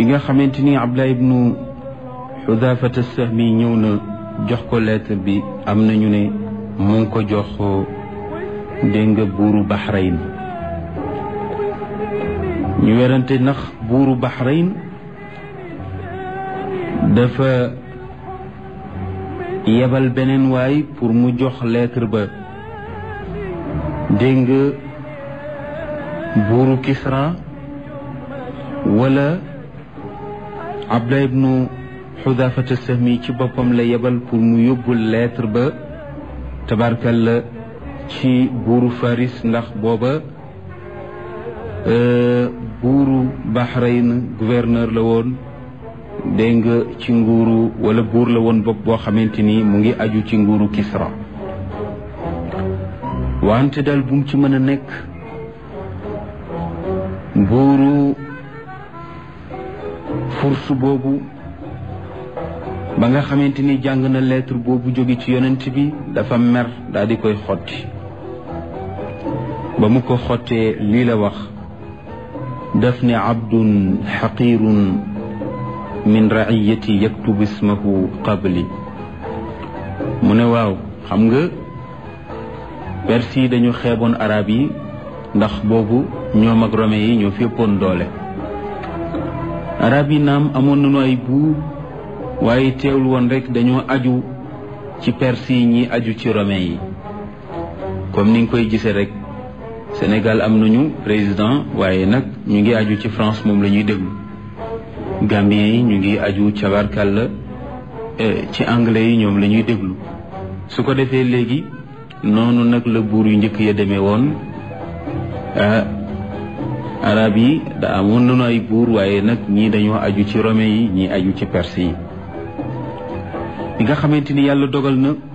bi nga xamante ni Abdullah ibnu Xudaafata Sahmi ñëw na jox ko lettre bi am nañu ne mu ngi ko jox dégg nga buuru Bahrain ñu werante ndax buuru Bahrain dafa yebal beneen waay pour mu jox lettre ba dégg nga buuru Kisra wala Abdullah ibnu Xudaafata Sahmi ci boppam la yebal pour mu yóbbul lettre ba tabarkalla ci buuru Faris ndax booba buuru Bahrain gouverneur la woon dégg nga ci nguuru wala buur la woon bopp boo xamante ni mu ngi aju ci nguuru Kisra wante daal bu mu ci mën a nekk buuru furs boobu ba nga xamante ni jàng na lettre boobu jóge ci yonent bi dafa mer daal di koy xotti ba mu ko xottee lii la wax daf ne abdun xaqirun min raiyati yaktubu ismahu qabli mu ne waaw xam nga perse yi dañu xeeboon arab yi ndax boobu ñoom ak rome yi ñoo féppoon doole arab yi naam amoon nañu ay buur waaye teewul woon rek dañoo aju ci perse yi ñi aju ci romain yi comme ni nga koy gisee rek Sénégal am nañu président waaye nag ñu ngi aju ci France moom la ñuy déglu Gambien yi ñu ngi aju cabarkàlla ci anglais yi ñoom la ñuy déglu su ko defee léegi noonu nag la buur yu njëkk ya demee woon arab yi da amoon nañu ay buur waaye nag ñii dañoo aju ci romain yi ñii aju ci perse yi bi nga xamante ni yàlla dogal na